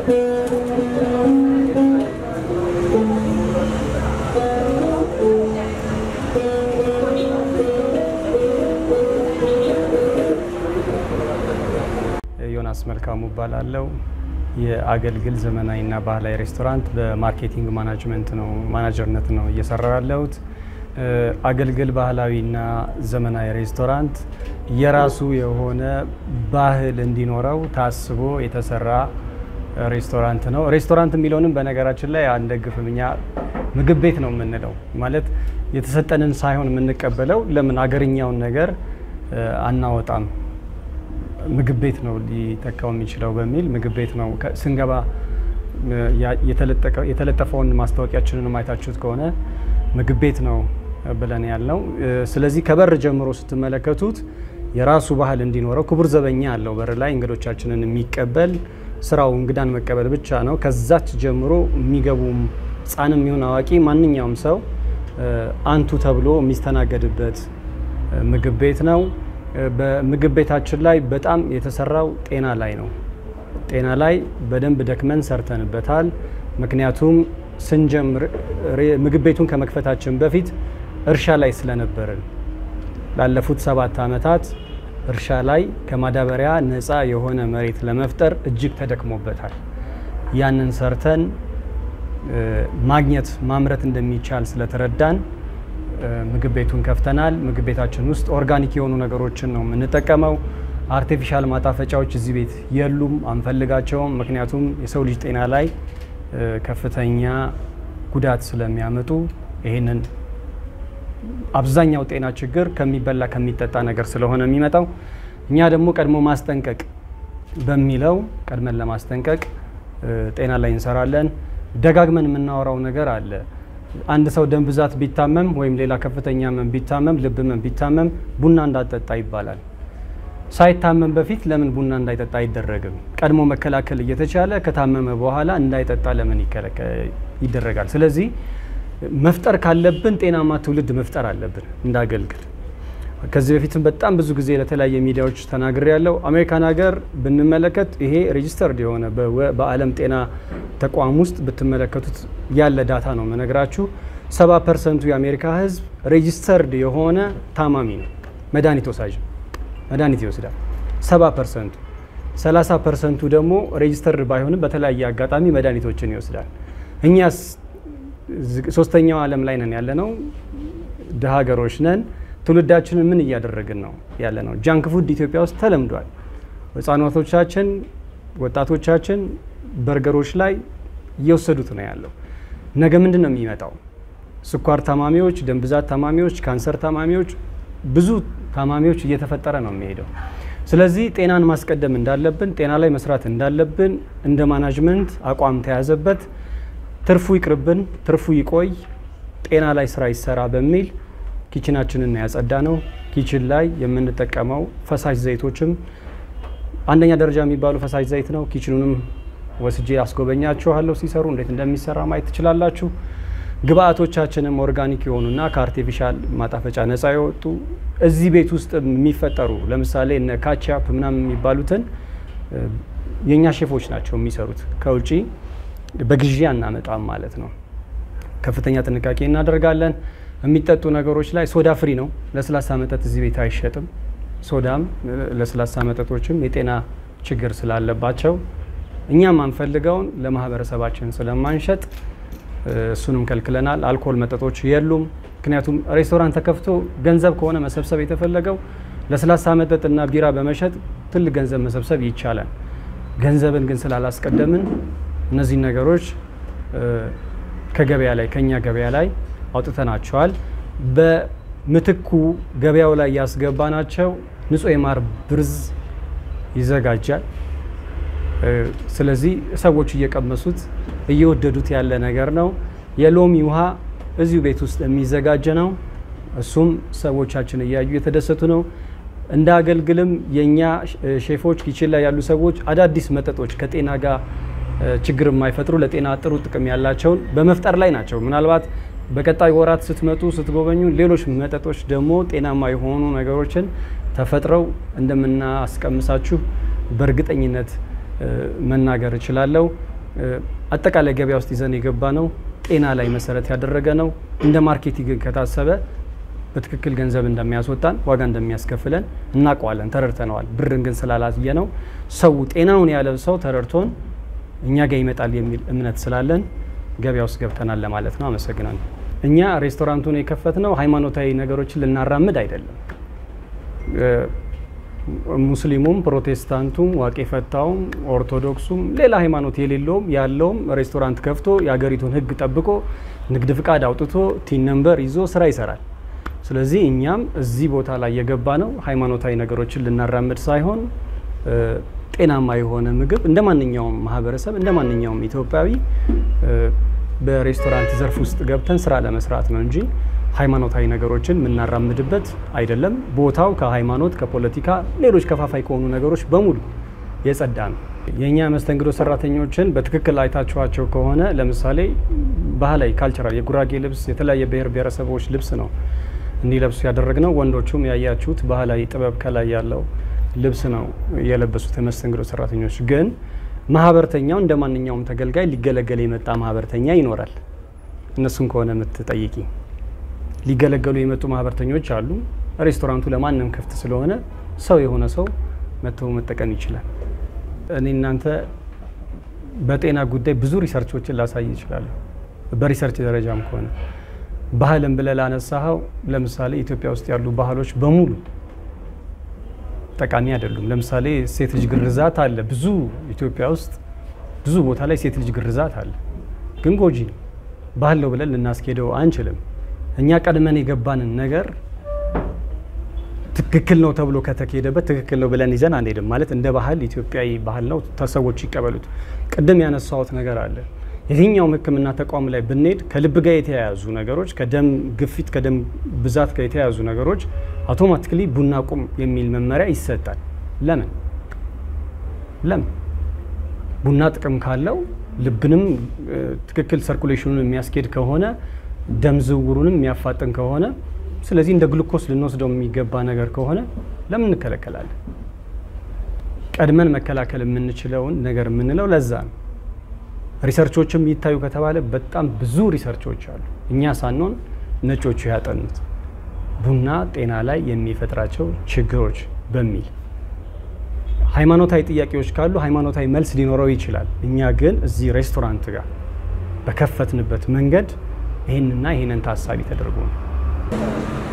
ዮናስ መልካሙ እባላለሁ። የአገልግል ዘመናዊና ባህላዊ ሬስቶራንት በማርኬቲንግ ማናጅመንት ነው ማናጀርነት ነው እየሰራው ያለሁት። አገልግል ባህላዊና ዘመናዊ ሬስቶራንት የራሱ የሆነ ባህል እንዲኖረው ታስቦ የተሰራ ሬስቶራንት ነው። ሬስቶራንት የሚለውንም በነገራችን ላይ አንደግፍም። እኛ ምግብ ቤት ነው የምንለው። ማለት የተሰጠንን ሳይሆን የምንቀበለው ለምን አገርኛውን ነገር አናወጣም ምግብ ቤት ነው ሊተካው የሚችለው በሚል ምግብ ቤት ነው ስንገባ የተለጠፈውን ማስታወቂያችንን ማየታችሁት ከሆነ ምግብ ቤት ነው ብለን ያልነው። ስለዚህ ከበር ጀምሮ ስትመለከቱት የራሱ ባህል እንዲኖረው ክቡር ዘበኛ አለው በር ላይ እንግዶቻችንን የሚቀበል ስራው እንግዳን መቀበል ብቻ ነው። ከዛች ጀምሮ የሚገቡም ሕፃንም ይሁን አዋቂ ማንኛውም ሰው አንቱ ተብሎ የሚስተናገድበት ምግብ ቤት ነው። በምግብ ቤታችን ላይ በጣም የተሰራው ጤና ላይ ነው። ጤና ላይ በደንብ ደክመን ሰርተንበታል። ምክንያቱም ስንጀምር ምግብ ቤቱን ከመክፈታችን በፊት እርሻ ላይ ስለነበርን ላለፉት ሰባት ዓመታት እርሻ ላይ ከማዳበሪያ ነፃ የሆነ መሬት ለመፍጠር እጅግ ተደክሞበታል። ያንን ሰርተን ማግኘት ማምረት እንደሚቻል ስለተረዳን ምግብ ቤቱን ከፍተናል። ምግብ ቤታችን ውስጥ ኦርጋኒክ የሆኑ ነገሮችን ነው የምንጠቀመው። አርቲፊሻል ማጣፈጫዎች እዚህ ቤት የሉም፣ አንፈልጋቸውም። ምክንያቱም የሰው ልጅ ጤና ላይ ከፍተኛ ጉዳት ስለሚያመጡ ይህንን አብዛኛው ጤና ችግር ከሚበላ ከሚጠጣ ነገር ስለሆነ የሚመጣው እኛ ደግሞ ቀድሞ ማስጠንቀቅ በሚለው ቀድመን ለማስጠንቀቅ ጤና ላይ እንሰራለን። ደጋግመን የምናወራው ነገር አለ። አንድ ሰው ደም ብዛት ቢታመም ወይም ሌላ ከፍተኛ ህመም ቢታመም ልብ ህመም ቢታመም ቡና እንዳጠጣ ይባላል። ሳይታመም በፊት ለምን ቡና እንዳይጠጣ አይደረግም? ቀድሞ መከላከል እየተቻለ ከታመመ በኋላ እንዳይጠጣ ለምን ይደረጋል? ስለዚህ መፍጠር ካለብን ጤናማ ትውልድ መፍጠር አለብን እንዳገልግል። ከዚህ በፊትም በጣም ብዙ ጊዜ ለተለያየ ሚዲያዎች ተናግሬ ያለው አሜሪካን ሀገር ብንመለከት ይሄ ሬጂስተርድ የሆነ በዓለም ጤና ተቋም ውስጥ ብትመለከቱት ያለ ዳታ ነው መነግራችሁ። ሰባ ፐርሰንቱ የአሜሪካ ህዝብ ሬጂስተርድ የሆነ ታማሚ ነው፣ መድኃኒት ወሳጅ መድኃኒት ይወስዳል። ሰባ ፐርሰንቱ ሰላሳ ፐርሰንቱ ደግሞ ሬጂስተርድ ባይሆንም በተለያየ አጋጣሚ መድኃኒቶችን ይወስዳል። እኛስ ሶስተኛው ዓለም ላይ ነን ያለ ነው፣ ድሃ ሀገሮች ነን። ትውልዳችንን ምን እያደረግን ነው ያለ ነው? ጃንክ ፉድ ኢትዮጵያ ውስጥ ተለምዷል። ህጻናቶቻችን፣ ወጣቶቻችን በርገሮች ላይ እየወሰዱት ነው ያለው። ነገ ምንድን ነው የሚመጣው? ስኳር ታማሚዎች፣ ደም ብዛት ታማሚዎች፣ ካንሰር ታማሚዎች፣ ብዙ ታማሚዎች እየተፈጠረ ነው የሚሄደው። ስለዚህ ጤናን ማስቀደም እንዳለብን፣ ጤና ላይ መስራት እንዳለብን እንደ ማናጅመንት አቋም ተያዘበት። ትርፉ ይቅርብን፣ ትርፉ ይቆይ፣ ጤና ላይ ስራ ይሰራ በሚል ኪችናችንን ያጸዳ ነው። ኪችን ላይ የምንጠቀመው ፈሳሽ ዘይቶችም አንደኛ ደረጃ የሚባሉ ፈሳሽ ዘይት ነው። ኪችኑንም ወስጄ አስጎበኛችኋለሁ። ሲሰሩ እንዴት እንደሚሰራ ማየት ትችላላችሁ። ግብአቶቻችንም ኦርጋኒክ የሆኑና ከአርቲፊሻል ማጣፈጫ ነፃ የወጡ እዚህ ቤት ውስጥ የሚፈጠሩ ለምሳሌ እነ ካቻፕ ምናምን የሚባሉትን የእኛ ሼፎች ናቸው የሚሰሩት። ከውጪ በግዢ አናመጣም ማለት ነው። ከፍተኛ ጥንቃቄ እናደርጋለን። የሚጠጡ ነገሮች ላይ ሶዳ ፍሪ ነው። ለስላሳ መጠጥ እዚህ ቤት አይሸጥም። ሶዳም ለስላሳ መጠጦችም የጤና ችግር ስላለባቸው እኛም አንፈልገውን ለማህበረሰባችን ስለማንሸጥ እሱንም ከልክለናል። አልኮል መጠጦች የሉም። ምክንያቱም ሬስቶራንት ተከፍቶ ገንዘብ ከሆነ መሰብሰብ የተፈለገው ለስላሳ መጠጥና ቢራ በመሸጥ ትልቅ ገንዘብ መሰብሰብ ይቻላል። ገንዘብን ግን ስላላስቀደምን እነዚህን ነገሮች ከገበያ ላይ ከኛ ገበያ ላይ አውጥተናቸዋል። በምትኩ ገበያው ላይ ያስገባናቸው ንጹህ የማር ብርዝ ይዘጋጃል። ስለዚህ ሰዎች እየቀመሱት እየወደዱት ያለ ነገር ነው። የሎሚ ውሃ እዚሁ ቤት ውስጥ የሚዘጋጅ ነው። እሱም ሰዎቻችን እያዩ የተደሰቱ ነው። እንደ አገልግልም የእኛ ሼፎች ኪችን ላይ ያሉ ሰዎች አዳዲስ መጠጦች ከጤና ጋር ችግር የማይፈጥሩ ለጤና ጥሩ ጥቅም ያላቸውን በመፍጠር ላይ ናቸው። ምናልባት በቀጣይ ወራት ስትመጡ ስትጎበኙ ሌሎች መጠጦች ደግሞ ጤናማ የሆኑ ነገሮችን ተፈጥረው እንደምናስቀምሳችሁ በእርግጠኝነት መናገር እችላለሁ። አጠቃላይ ገበያ ውስጥ ይዘን የገባ ነው ጤና ላይ መሰረት ያደረገ ነው። እንደ ማርኬቲንግ ከታሰበ በትክክል ገንዘብ እንደሚያስወጣን ዋጋ እንደሚያስከፍለን እናውቀዋለን፣ ተረድተነዋል። ብርን ግን ስላላየ ነው ሰው ጤናውን ያለ ሰው ተረድቶን እኛ ጋር ይመጣል የሚል እምነት ስላለን ገበያ ውስጥ ገብተናል ለማለት ነው። አመሰግናለሁ። እኛ ሬስቶራንቱን የከፈትነው ሃይማኖታዊ ነገሮችን ልናራምድ አይደለም። ሙስሊሙም፣ ፕሮቴስታንቱም፣ ዋቄ ፈታውም፣ ኦርቶዶክሱም ሌላ ሃይማኖት የሌለውም ያለውም ሬስቶራንት ከፍቶ የሀገሪቱን ሕግ ጠብቆ ንግድ ፍቃድ አውጥቶ ቲን ነምበር ይዞ ስራ ይሰራል። ስለዚህ እኛም እዚህ ቦታ ላይ የገባ ነው ሃይማኖታዊ ነገሮችን ልናራምድ ሳይሆን ጤናማ የሆነ ምግብ እንደ ማንኛውም ማህበረሰብ እንደ ማንኛውም ኢትዮጵያዊ በሬስቶራንት ዘርፍ ውስጥ ገብተን ስራ ለመስራት ነው እንጂ ሃይማኖታዊ ነገሮችን የምናራምድበት አይደለም። ቦታው ከሃይማኖት፣ ከፖለቲካ፣ ሌሎች ከፋፋይ ከሆኑ ነገሮች በሙሉ የጸዳ ነው። የእኛ መስተንግዶ ሰራተኞችን በትክክል አይታችኋቸው ከሆነ ለምሳሌ ባህላዊ ካልቸራል የጉራጌ ልብስ የተለያየ ብሔር ብሔረሰቦች ልብስ ነው እንዲለብሱ ያደረግነው። ወንዶቹም ያያችሁት ባህላዊ ጥበብ ከላይ ያለው ልብስ ነው የለበሱት የመስተንግዶ ሰራተኞች። ግን ማህበርተኛው እንደ ማንኛውም ተገልጋይ ሊገለገል የመጣ ማህበርተኛ ይኖራል። እነሱን ከሆነ የምትጠይቂ ሊገለገሉ የመጡ ማህበርተኞች አሉ። ሬስቶራንቱ ለማንም ክፍት ስለሆነ ሰው የሆነ ሰው መጥቶ መጠቀም ይችላል። እኔ እናንተ በጤና ጉዳይ ብዙ ሪሰርቾችን ላሳይ ይችላለሁ። በሪሰርች ደረጃም ከሆነ ባህልን ብለህ ላነሳኸው ለምሳሌ ኢትዮጵያ ውስጥ ያሉ ባህሎች በሙሉ ጠቃሚ አይደሉም። ለምሳሌ ሴት ልጅ ግርዛት አለ። ብዙ ኢትዮጵያ ውስጥ ብዙ ቦታ ላይ ሴት ልጅ ግርዛት አለ፣ ግን ጎጂ ነው። ባህል ነው ብለን ልናስኬደው አንችልም። እኛ ቀድመን የገባንን ነገር ትክክል ነው ተብሎ ከተካሄደበት ትክክል ነው ብለን ይዘን አንሄድም። ማለት እንደ ባህል ኢትዮጵያዊ ባህል ነው፣ ሰዎች ይቀበሉት። ቅድም ያነሳሁት ነገር አለ። የትኛውም ሕክምና ተቋም ላይ ብንሄድ ከልብ ጋር የተያያዙ ነገሮች፣ ከደም ግፊት፣ ከደም ብዛት ጋር የተያያዙ ነገሮች አውቶማቲክሊ ቡና ቁም የሚል መመሪያ ይሰጣል። ለምን ለምን? ቡና ጥቅም ካለው ልብንም ትክክል ሰርኩሌሽኑን የሚያስኬድ ከሆነ ደም ዝውውሩንም የሚያፋጥን ከሆነ ስለዚህ እንደ ግሉኮስ ልንወስደው የሚገባ ነገር ከሆነ ለምን እንከለከላለን? ቀድመን መከላከል የምንችለውን ነገር የምንለው ለዛ ነው። ሪሰርቾችም ይታዩ ከተባለ በጣም ብዙ ሪሰርቾች አሉ፣ እኛ ሳንሆን ነጮቹ ያጠኑት ቡና ጤና ላይ የሚፈጥራቸው ችግሮች በሚል ሃይማኖታዊ ጥያቄዎች ካሉ ሃይማኖታዊ መልስ ሊኖረው ይችላል። እኛ ግን እዚህ ሬስቶራንት ጋር በከፈትንበት መንገድ ይህንና ይህንን ታሳቢ ተደርጎ ነው።